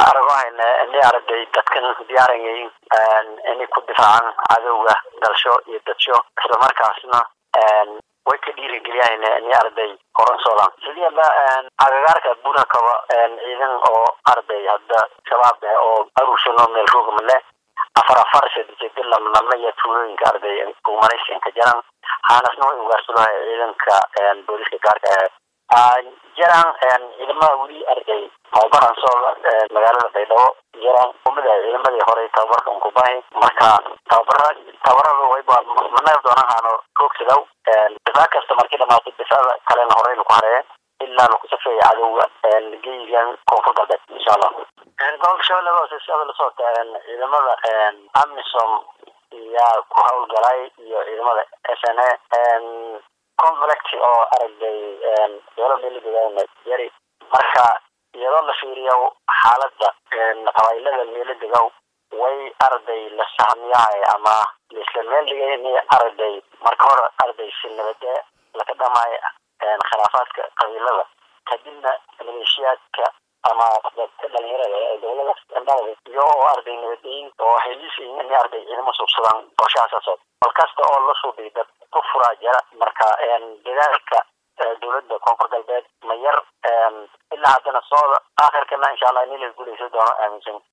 aragahayna ini aragay dadkan diyaarayay inay ku difaacan cadowga dalsho iyo dadsho islamarkaasna way ka dhiirigeliyahayna ini arday horan socdaan sidiyaba agagaarka bunakaba ciidan oo arday hadda shabaab eh oo aruursano meel roogmale afar afar sadejedi lamlama iyo tuulooyinka arday kumanaysanka jaran haanasna way ugaarsulahay ciidanka booliska gaarka ah jaran ciidamada weli arday tababaran soo magaalada baydhabo jaran umada ciidamadii horey tababarkan kubahi marka tababara tababarada wayba managa doonahaano roogsidaw difaac kasta markii dhamaato difaacda kalena horey laku hareeye ilaa laku safeeya cadowga geyigan koonfur galbeed insha allah gobolka shabeellada hoose sida la socota ciidamada amisom yaa ku hawlgalay iyo ciidamada s n a conflict oo aragday dowla meelidegaana jari marka iyadoo la fiiriyo xaalada qabailada meelidegow way arday la sahmiyahay ama laisla meel dhigay in arday marka hore arday si nabade laga dhamaayo khilaafaadka qabiilada kadibna maleeshiyaadka ama dadka dhalinyarada ee dowlada dhalada iyo oo arday nabadeyn oo heliisiin in arday ciidamo suubsadaan qorshahaasaaso bal kasta oo la suubiy dad ku furaa jira marka dadaalka dowladda koonfur galbeed ma yar ilaa haddana sooda aakhirkana insha allah in la guuleysan doono aaminsan